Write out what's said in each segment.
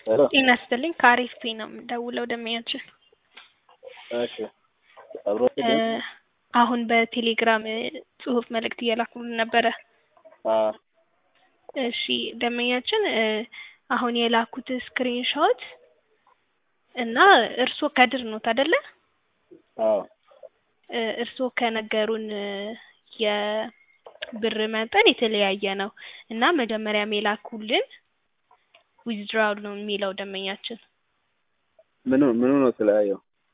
ሄሎ ጤና ይስጥልኝ ከአሪፍ ፔ ነው የምደውለው ደንበኛችን እሺ አብሮ እ አሁን በቴሌግራም ጽሁፍ መልእክት እየላኩልን ነበረ አ እሺ ደንበኛችን እ አሁን የላኩት ስክሪን ሾት እና እርስዎ ከድር ኖት አይደለ አዎ እ እርስዎ ከነገሩን እ የብር መጠን የተለያየ ነው እና መጀመሪያም የላኩልን ዊዝድራውል ነው የሚለው ደንበኛችን ምኑ ምኑ ነው የተለያየው?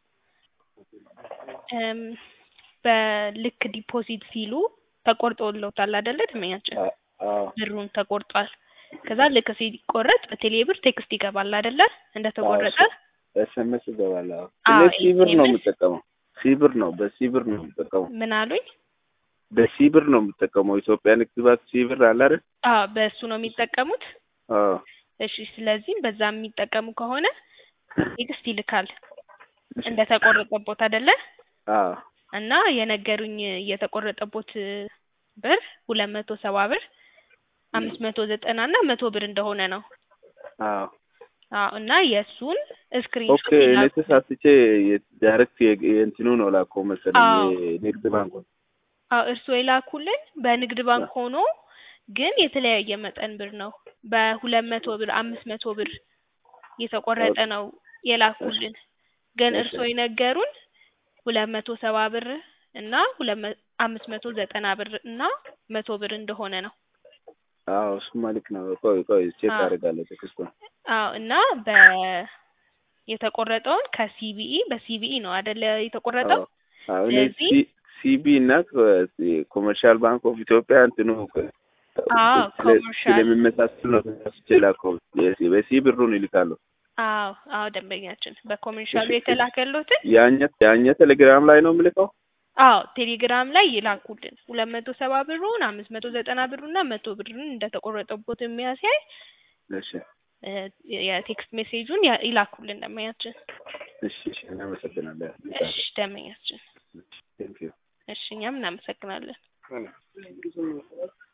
እም በልክ ዲፖዚት ሲሉ ተቆርጦልዎታል አይደለ ደንበኛችን አ- አዎ ብሩን ተቆርጧል ከዛ ልክ ሲቆረጥ በቴሌ ብር ቴክስት ይገባል አይደለ እንደተቆረጠ ኤስኤምኤስ ይገባል። አዎ አዎ፣ እኔ ሲብር ነው SMS የምጠቀመው። ሲብር ነው በሲብር ነው የምጠቀመው። ምን አሉኝ በሲብር ነው የምጠቀመው። ኢትዮጵያ ንግድ ባንክ ሲብር አለ አይደል? አዎ በእሱ ነው የሚጠቀሙት አዎ እሺ ስለዚህም በዛ የሚጠቀሙ ከሆነ ቴክስት ይልካል እንደተቆረጠቦት አይደለ አዎ እና የነገሩኝ የተቆረጠቦት ብር ሁለት መቶ ሰባ ብር አምስት መቶ ዘጠና እና መቶ ብር እንደሆነ ነው አዎ አዎ እና የእሱን ኦኬ ስክሪንሾት እኔ ይላኩ ተሳስቼ ዳይሬክት የእንትኑ ነው ላከው መሰለኝ አዎ። የንግድ ባንኩ አዎ እርስዎ የላኩልን በንግድ ባንክ ሆኖ ግን የተለያየ መጠን ብር ነው በሁለት መቶ ብር አምስት መቶ ብር የተቆረጠ ነው የላኩልን ግን እሺ። እርስዎ የነገሩን ሁለት መቶ ሰባ ብር እና ሁለት መ አምስት መቶ ዘጠና ብር እና መቶ ብር እንደሆነ ነው አዎ እሱማ ልክ ነው። ቆይ ቆይ ቼክ አዎ። አደርጋለሁ ቴክስቱን። አዎ እና በ የተቆረጠውን ከሲቢኢ በሲቢኢ ነው አይደለ የተቆረጠው አዎ እኔ ስለዚህ ሲ- ሲቢ እና ኮመርሻል ባንክ ኦፍ ኢትዮጵያ እንትኑ አዎ ስለ- ኮመርሻል ስለሚመሳሰል ነው ተሳስቼ ላከው። የሲ- በሲ ብሩን ይልካሉ። አዎ አዎ ደንበኛችን በኮሜርሻሉ እሺ፣ የተላከሎትን ያኛ ያኛ ቴሌግራም ላይ ነው የምልከው። አዎ ቴሌግራም ላይ ይላኩልን ሁለት መቶ ሰባ ብሩን አምስት መቶ ዘጠና ብሩና መቶ ብሩን እንደተቆረጠቦት የሚያሳይ እሺ እ የቴክስት ሜሴጁን ያ- ይላኩልን ደንበኛችን እሺ እሺ እናመሰግናለን። እሺ ደንበኛችን ቴንክ ዩ እሺ እኛም እናመሰግናለን